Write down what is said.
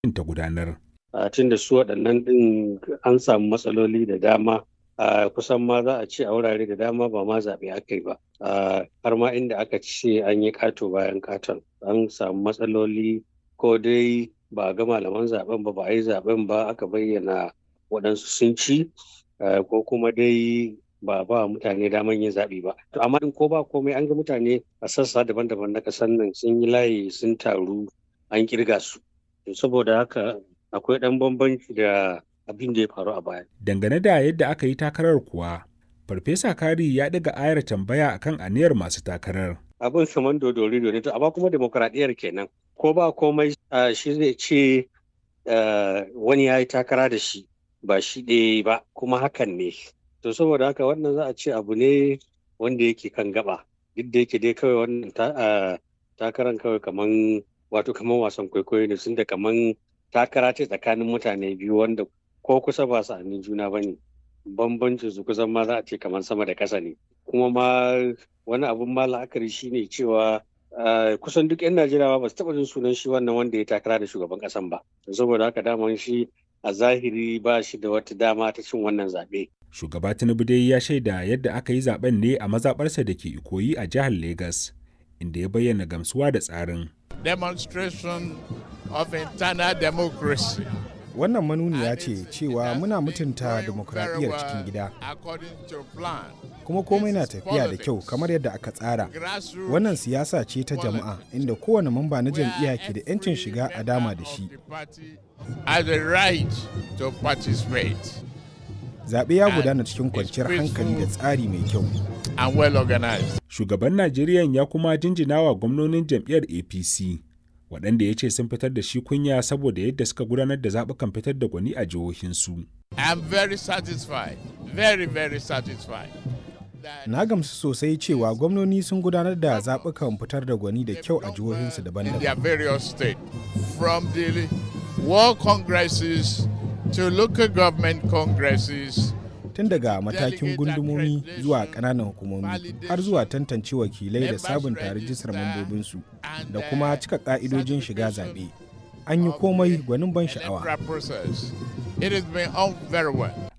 ta gudanar. tun da su waɗannan ɗin an samu matsaloli da dama a kusan ma za a ce a wurare da dama ba ma zaɓe aka yi ba har ma inda aka ce an yi ƙato bayan ƙaton an samu matsaloli ko dai ba a ga malaman zaɓen ba ba a yi zaɓen ba aka bayyana waɗansu sun ci ko kuma dai ba ba mutane daman yin zaɓe ba to amma in ko ba komai an ga mutane a sassa daban-daban na ƙasar nan sun yi layi sun taru an kirga su saboda haka akwai ɗan bambanci da abin da ya faru a baya. Dangane da yadda aka yi takarar kuwa, Farfesa Kari ya ɗaga ayar tambaya akan aniyar masu takarar. Abin saman dodori ne to amma kuma demokuraɗiyyar kenan. Ko ba komai shi zai ce wani ya yi takara da shi ba shi ɗaya ba kuma hakan ne. To saboda haka wannan za a ce abu ne wanda yake kan gaba. Duk da yake dai kawai wannan takaran kawai kaman wato kaman wasan kwaikwayo ne sun da kaman takara ce tsakanin mutane biyu wanda ko kusa ba su juna ba ne bambancin su kusan ma za a ce kamar sama da ƙasa ne kuma ma wani abun ma la'akari shine cewa kusan duk 'yan najeriya ba su taɓa jin sunan shi wannan wanda ya takara da shugaban ƙasan ba saboda haka daman shi a zahiri ba shi da wata dama ta cin wannan zaɓe. shugaba tinubu dai ya shaida yadda aka yi zaben ne a mazaɓarsa da ke ikoyi a jihar Legas, inda ya bayyana gamsuwa da tsarin demonstration of internal democracy. Wannan manuniya ce cewa muna mutunta demokuraɗiyyar cikin gida. Kuma komai na tafiya da kyau kamar yadda aka tsara. Wannan siyasa ce ta jama'a inda kowane mamba na jam'iyya ke da 'yancin shiga a dama da shi. Zaɓe ya gudana cikin kwanciyar hankali da tsari mai kyau. and well organized. Shugaban Najeriya ya kuma jinjina wa gwamnonin jam'iyyar APC, waɗanda ya ce sun fitar da shi kunya saboda yadda suka gudanar da zaɓukan fitar da gwani a jihohinsu. I'm very satisfied, very very satisfied. Na gamsu sosai cewa gwamnoni sun gudanar da zaɓukan fitar da gwani da kyau a jihohinsu In their daban-daban. various states, from the world congresses to local government congresses Tun daga matakin gundumomi zuwa ƙananan hukumomi har zuwa tantance wakilai da sabunta rijistar mambobinsu da kuma cika ƙa'idojin shiga zaɓe. An yi komai gwanin ban sha'awa. process. It has been on very well.